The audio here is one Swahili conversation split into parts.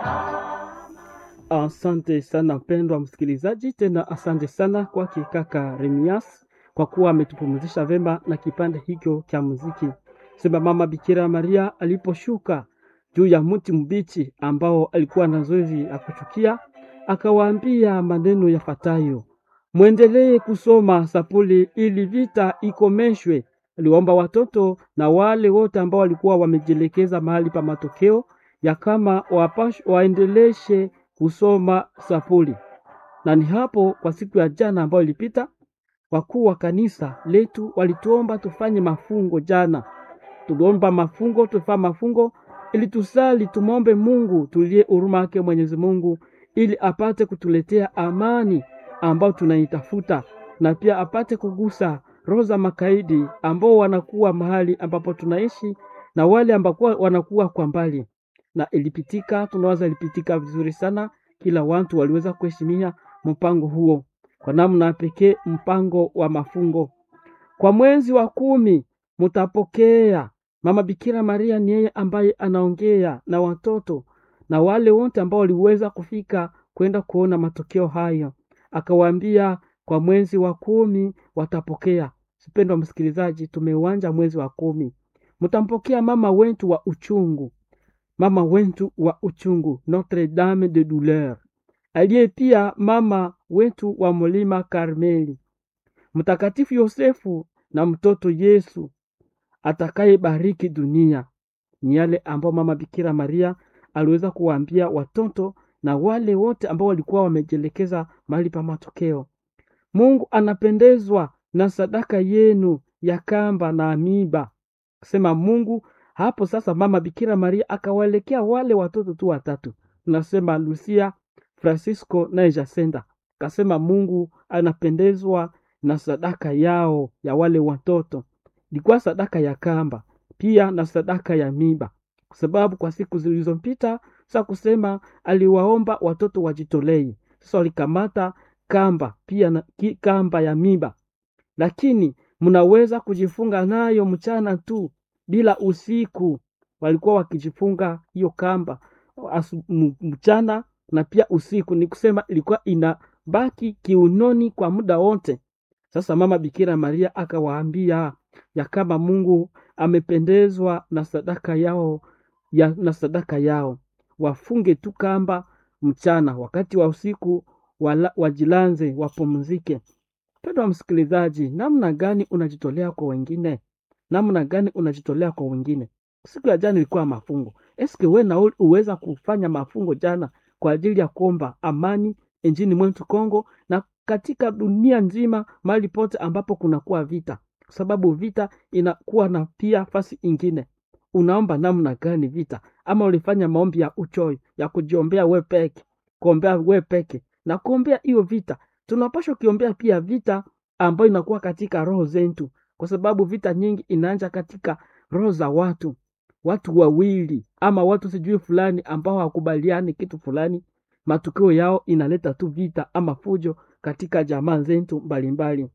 Asante sana mpendwa msikilizaji, tena asante sana kwake kaka Remias kwa kuwa ametupumzisha vema na kipande hicho cha muziki. Sema mama Bikira Maria aliposhuka juu ya mti mbichi ambao alikuwa na zoezi ya kuchukia, akawaambia maneno yafuatayo: mwendelee kusoma sapuli ili vita ikomeshwe. Aliwaomba watoto na wale wote ambao walikuwa wamejielekeza mahali pa matokeo ya kama wapash, waendeleshe kusoma sapuli. Na ni hapo kwa siku ya jana ambayo ilipita, wakuu wa kanisa letu walituomba tufanye mafungo jana. Tuliomba mafungo, tufaa mafungo ili tusali, tumwombe Mungu tulie huruma yake Mwenyezi Mungu ili apate kutuletea amani ambao tunaitafuta na pia apate kugusa roho za makaidi ambao wanakuwa mahali ambapo tunaishi na wale ambao wanakuwa kwa mbali. Na ilipitika, tunawaza ilipitika vizuri sana, kila watu waliweza kuheshimia mpango huo kwa namna pekee, mpango wa mafungo. Kwa mwezi wa kumi mutapokea Mama Bikira Maria ni yeye ambaye anaongea na watoto na wale wote ambao waliweza kufika kwenda kuona matokeo hayo, akawaambia kwa mwezi wa kumi watapokea. Sipendwa msikilizaji, tumeuanja mwezi wa kumi, mtampokea mama wetu wa uchungu, mama wetu wa uchungu, Notre Dame de Douleur, aliye pia mama wetu wa mlima Karmeli, Mtakatifu Yosefu na mtoto Yesu atakayebariki dunia. Ni yale ambao mama Bikira Maria aliweza kuwaambia watoto na wale wote ambao walikuwa wamejielekeza mahali pa matokeo. Mungu anapendezwa na sadaka yenu ya kamba na amiba, sema Mungu. Hapo sasa mama Bikira Maria akawaelekea wale watoto tu watatu, tunasema Lucia, Francisco na Jacinta, akasema Mungu anapendezwa na sadaka yao ya wale watoto ilikuwa sadaka ya kamba pia na sadaka ya miba, kwa sababu kwa siku zilizopita sasa kusema aliwaomba watoto wajitolei. Sasa walikamata kamba pia na ki, kamba ya miba, lakini mnaweza kujifunga nayo mchana tu bila usiku. Walikuwa wakijifunga hiyo kamba asu, mchana na pia usiku, ni kusema ilikuwa inabaki kiunoni kwa muda wote. Sasa mama Bikira Maria akawaambia ya kama Mungu amependezwa na sadaka yao ya, na sadaka yao wafunge tu kamba mchana, wakati wa usiku wala, wajilanze wapumzike. Mpendwa msikilizaji, namna gani unajitolea kwa wengine? Namna gani unajitolea kwa wengine? Siku ya jana ilikuwa mafungo. Eske we na uweza kufanya mafungo jana kwa ajili ya kuomba amani nchini mwetu Kongo na katika dunia nzima, mahali pote ambapo kunakuwa vita, kwa sababu vita inakuwa na pia fasi ingine. Unaomba namna gani vita? Ama ulifanya maombi ya uchoyo ya kujiombea we peke, kuombea we peke na kuombea hiyo vita? Tunapaswa kiombea pia vita ambayo inakuwa katika roho zetu, kwa sababu vita nyingi inaanja katika roho za watu, watu wawili ama watu sijui fulani ambao hawakubaliani kitu fulani, matukio yao inaleta tu vita ama fujo katika jamaa zetu mbalimbali.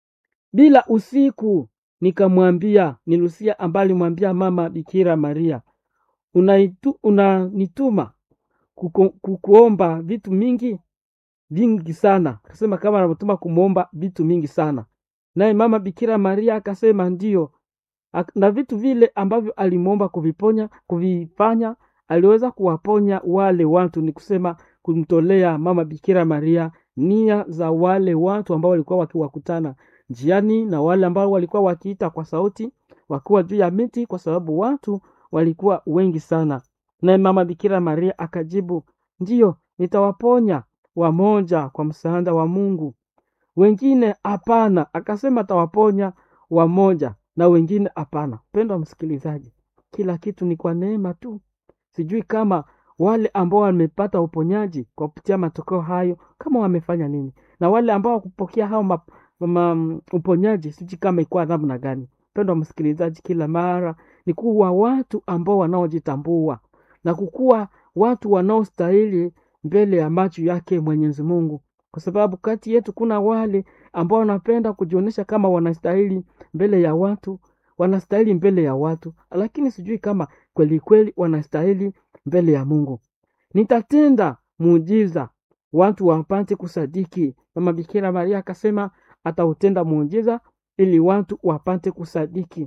Bila usiku nikamwambia, ni Lucia ambaye alimwambia mama Bikira Maria, unaitu, unanituma kuku, kukuomba vitu mingi vingi sana. Akasema kama anamtuma kumwomba vitu mingi sana, naye mama Bikira Maria akasema ndio, na vitu vile ambavyo alimwomba kuviponya kuvifanya, aliweza kuwaponya wale watu, ni kusema kumtolea mama Bikira Maria nia za wale watu ambao walikuwa wakiwakutana njiani na wale ambao walikuwa wakiita kwa sauti wakiwa juu ya miti, kwa sababu watu walikuwa wengi sana. Naye mama Bikira Maria akajibu, ndiyo, nitawaponya wamoja kwa msaada wa Mungu, wengine hapana. Akasema atawaponya wamoja na wengine hapana. Mpendwa msikilizaji, kila kitu ni kwa neema tu. Sijui kama wale ambao wamepata uponyaji kwa kupitia matokeo hayo kama wamefanya nini, na wale ambao wakupokea hao ma, ma, uponyaji sijui kama ikuwa namna gani. Mpendwa msikilizaji, kila mara ni kuwa watu ambao wanaojitambua na kukuwa watu wanaostahili mbele ya macho yake Mwenyezi Mungu, kwa sababu kati yetu kuna wale ambao wanapenda kujionyesha kama wanastahili mbele ya watu, wanastahili mbele ya watu, lakini sijui kama kweli kweli wanastahili mbele ya Mungu. nitatenda muujiza watu wapate kusadiki. Mama Bikira Maria akasema atautenda muujiza ili watu wapate kusadiki.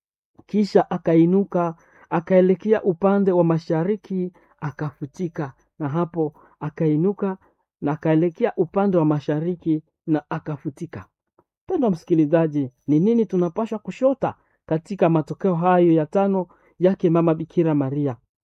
Kisha akainuka akaelekea upande wa mashariki akafutika, na hapo akainuka na akaelekea upande wa mashariki na akafutika. Mpendwa msikilizaji, ni nini tunapaswa kushota katika matokeo hayo ya tano yake mama Bikira Maria?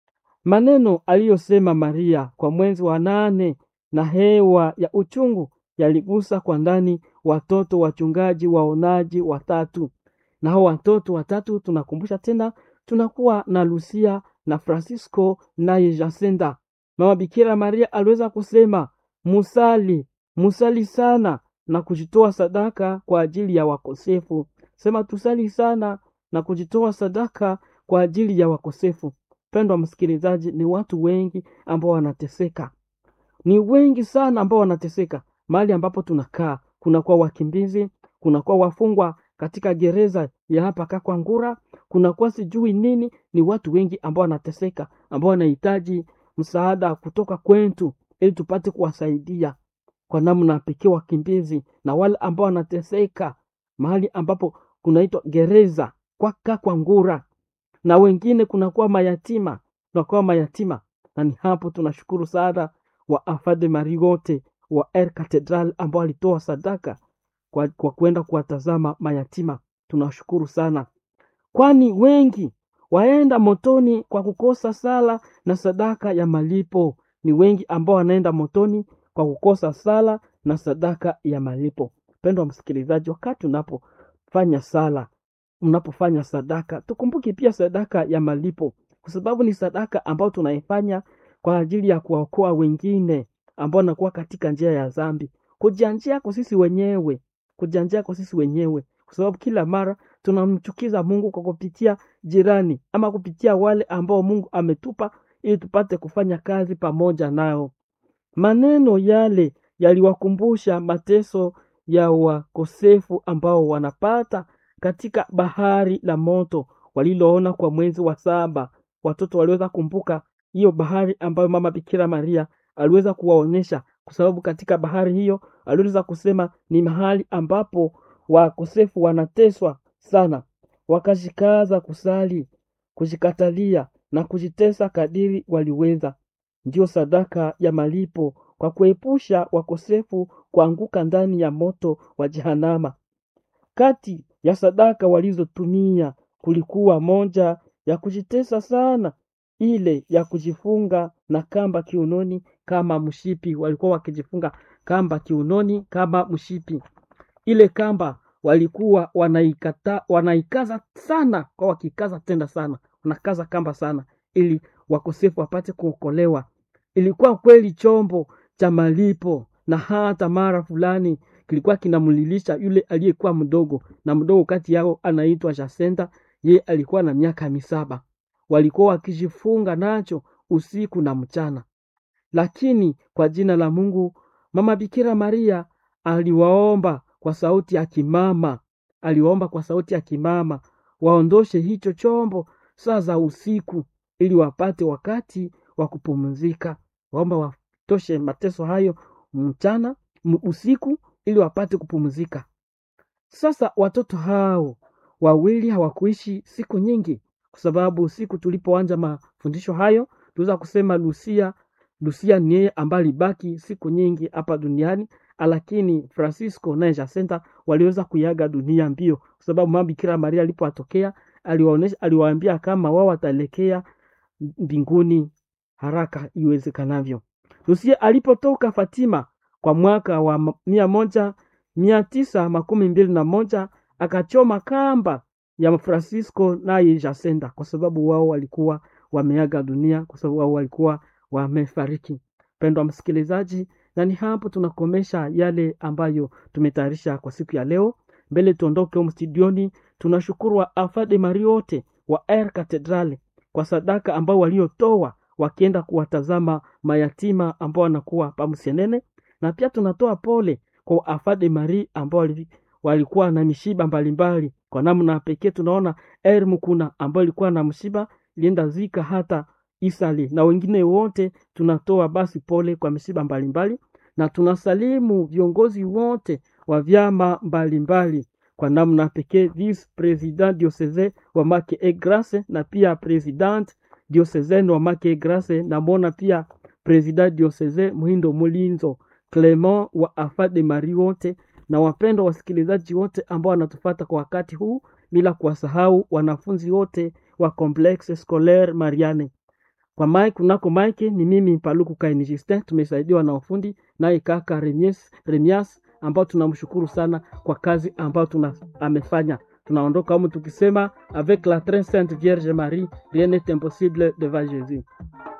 Maneno aliyosema Maria kwa mwezi wa nane na hewa ya uchungu yaligusa kwa ndani watoto wachungaji waonaji watatu, na hao watoto watatu tunakumbusha tena, tunakuwa na Lucia na Francisco naye Jacinta. Mama Bikira Maria aliweza kusema musali, musali sana na kujitoa sadaka kwa ajili ya wakosefu. Sema tusali sana na kujitoa sadaka kwa ajili ya wakosefu. Pendwa msikilizaji, ni watu wengi ambao wanateseka, ni wengi sana ambao wanateseka mahali ambapo tunakaa. Kunakuwa wakimbizi, kunakuwa wafungwa katika gereza ya hapa Kakwangura, kunakuwa sijui nini. Ni watu wengi ambao wanateseka, ambao wanahitaji msaada kutoka kwetu ili tupate kuwasaidia kwa namna pekee wakimbizi na wale ambao wanateseka mahali ambapo kunaitwa gereza kwa Kakwangura, na wengine kunakuwa mayatima, kunakuwa mayatima, na ni hapo tunashukuru sana wa Afade Mari wote wa Er Cathedral ambao walitoa sadaka kwa, kwa kwenda kuwatazama mayatima. Tunashukuru sana, kwani wengi waenda motoni kwa kukosa sala na sadaka ya malipo. Ni wengi ambao wanaenda motoni kwa kukosa sala na sadaka ya malipo. Mpendwa msikilizaji, wakati unapofanya sala, unapofanya sadaka, tukumbuke pia sadaka ya malipo, kwa sababu ni sadaka ambayo tunaifanya kwa ajili ya kuwaokoa wengine ambao wanakuwa katika njia ya dhambi, kujianjia kwa sisi wenyewe, kujianjia kwa sisi wenyewe, kwa sababu kila mara tunamchukiza Mungu kwa kupitia jirani ama kupitia wale ambao Mungu ametupa ili tupate kufanya kazi pamoja nao. Maneno yale yaliwakumbusha mateso ya wakosefu ambao wanapata katika bahari la moto waliloona kwa mwezi wa saba. Watoto waliweza kumbuka hiyo bahari ambayo mama Bikira Maria aliweza kuwaonyesha, kwa sababu katika bahari hiyo aliweza kusema ni mahali ambapo wakosefu wanateswa sana, wakajikaza kusali, kujikatalia na kujitesa kadiri waliweza. Ndiyo sadaka ya malipo kwa kuepusha wakosefu kuanguka ndani ya moto wa Jehanama. Kati ya sadaka walizotumia kulikuwa moja ya kujitesa sana, ile ya kujifunga na kamba kiunoni kama mshipi. Walikuwa wakijifunga kamba kiunoni kama mshipi. Ile kamba walikuwa wanaikata, wanaikaza sana, kwa wakikaza tenda sana, wanakaza kamba sana, ili wakosefu wapate kuokolewa. Ilikuwa kweli chombo cha malipo, na hata mara fulani kilikuwa kinamlilisha yule aliyekuwa mdogo, na mdogo kati yao anaitwa Jacinta. Ye alikuwa na miaka misaba. Walikuwa wakijifunga nacho usiku na mchana, lakini kwa jina la Mungu mama Bikira Maria aliwaomba kwa sauti ya kimama, aliwaomba kwa sauti ya kimama waondoshe hicho chombo saa za usiku, ili wapate wakati wa kupumzika. Waomba watoshe mateso hayo mchana usiku, ili wapate kupumzika. Sasa watoto hao wawili hawakuishi siku nyingi, kwa sababu siku tulipoanza mafundisho hayo tuweza kusema Lucia, Lucia ni yeye ambaye alibaki siku nyingi hapa duniani, lakini Francisco na Jacinta waliweza kuiaga dunia mbio, kwa sababu mama Bikira Maria alipowatokea aliwaonesha, aliwaambia kama wao wataelekea mbinguni haraka iwezekanavyo. Lucia alipotoka Fatima kwa mwaka wa mia moja mia tisa makumi mbili na moja akachoma kamba ya Francisco naye Jacinta kwa sababu wao walikuwa wameaga dunia, kwa sababu wao walikuwa wamefariki. Pendwa msikilizaji, na ni hapo tunakomesha yale ambayo tumetayarisha kwa siku ya leo. Mbele tuondoke humu studioni, tunashukuru wa afade Mari wote wa Air Cathedral kwa sadaka ambao waliotoa wakienda kuwatazama mayatima ambao wanakuwa pamsenene, na pia tunatoa pole kwa afade Mari ambao walikuwa na mishiba mbalimbali. Kwa namna pekee tunaona Air Mukuna ambao ilikuwa na msiba ilienda zika hata Isale na wengine wote tunatoa basi pole kwa misiba mbalimbali, na tunasalimu viongozi wote wa vyama mbalimbali kwa namna pekee vice president diocese wa Make e Grace na pia president diocese wa Make e Grace, namwona pia president diocese Muhindo Mulinzo Clement wa Afa de Marie wote na wapendwa wasikilizaji wote ambao wanatufata kwa wakati huu, bila kuwasahau wanafunzi wote wa Complexe Scolaire Mariane. Kwa mike kunako mike ni mimi Paluku Kaini Justin, tumesaidiwa na ufundi naye kaka Remias, Remias ambao tunamshukuru sana kwa kazi ambayo tuna, amefanya. Tunaondoka humu tukisema avec la très sainte Vierge Marie rien n'est impossible devant Jésus.